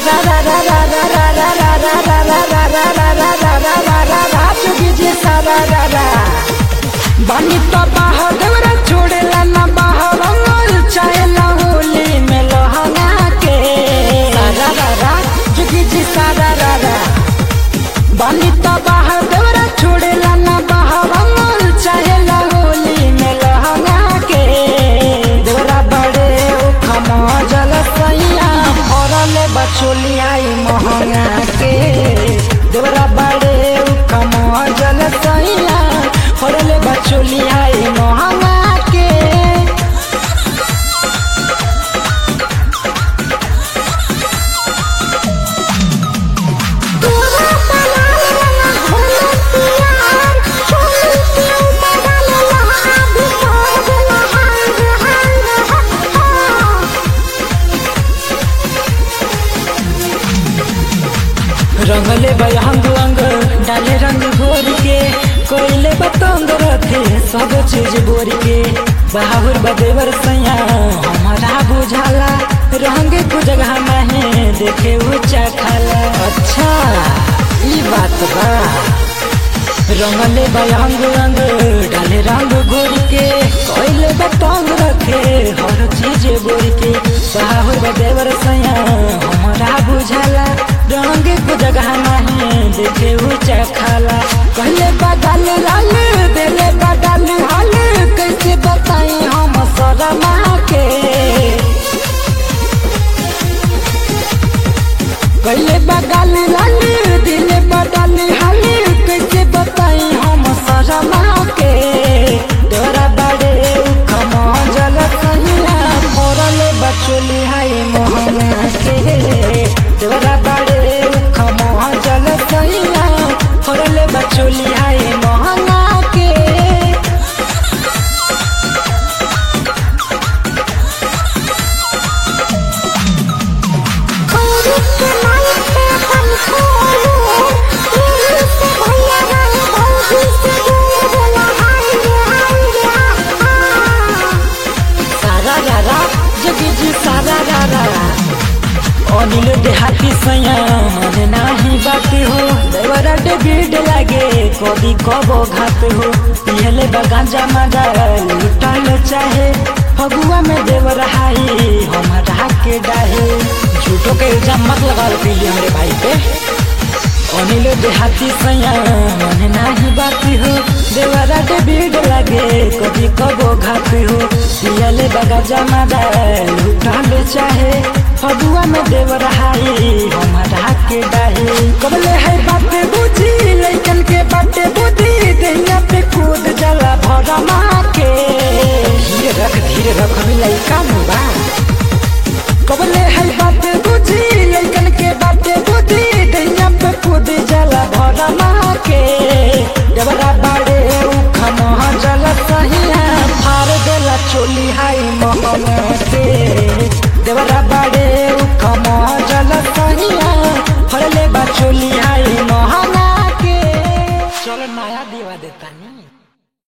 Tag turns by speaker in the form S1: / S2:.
S1: सारा रा रा रा रा रा रा रा रा रा रा रा रा रा रा रा रा रा रा जोगी जी सारा रा रा बानी तो बाह देवरा छोड़ेला ना बाह रंगल चाहेला होली में लहंगा के सारा रा रा जोगी जी सारा रा रा बानी तो बाह देवरा छोड़ेला ना बाह रंगल चाहेला होली में लहंगा के देवरा बड़े उखमा जल सैया फरले बचोली आई महंगा के देवरा बड़े उखमा जल सैया फरले बचोली आई महंगा के
S2: तोरा बनाल रंगा घोले पियार चोली के बदल लहा भी तोड़ देला हाय हाय हा
S1: रंगले बयांग अंग डाले रंग घोर के कोयले बतंग रखे सब चीज बोर के बहावर बदेवर सैया हमारा बुझाला रंग को जगह नहीं देखे ऊंचा खाला अच्छा ई बात बा रंगले बयांग अंग डाले रंग घोर के कोयले बतंग रखे हर चीज बोर के बहावर बदेवर सैया हमारा बुझाला रंग को जगह नहीं देखे ऊंचा खाला कहले बदल लाल देले बदल हाल कैसे बताई हम शरमा के कहले बदल लाल दिले बदल हाल कैसे बताई हम शरमा के तोरा बड़े उखमा जल कहिया मोरले बचोली हाय मोहना के तोरा बड़े उखमा जल कहिया मोरले बचोली हाय मोहना के
S2: खोरी के माई पे अपन खोलू दिल से भैया गए भौजी से दूर देला हाय हाय हा
S1: सारा रारा जगी जी सारा रारा अनिल देहाती सैया मन नाही बात हो देवरा डेबिड लागे कभी कबो घात हो पियले बगांजा मजा लुटल चाहे फगुआ में देवर हाई हमारा के डाहे झूठो के इल्जाम मत लगा पीली हमरे भाई पे अनिल देहाती सैया मन नाही बाती हो देवरा के भीड़ लगे कभी कबो घात हो पियले बगा जमा लुटल चाहे फगुआ में देवर हाई हमारा के डाहे कबले है बात बुझी लइकन के बाटे बुद्धि दैया पे कूद जला भरमा के धीरे रख धीरे रख हमें लइका मुबा कबले है बात बुझी लइकन के बाटे बुद्धि दैया पे कूद जला भरमा के जबरा बाड़े उखमा जल सहिया फार देला चोली हाई मोहना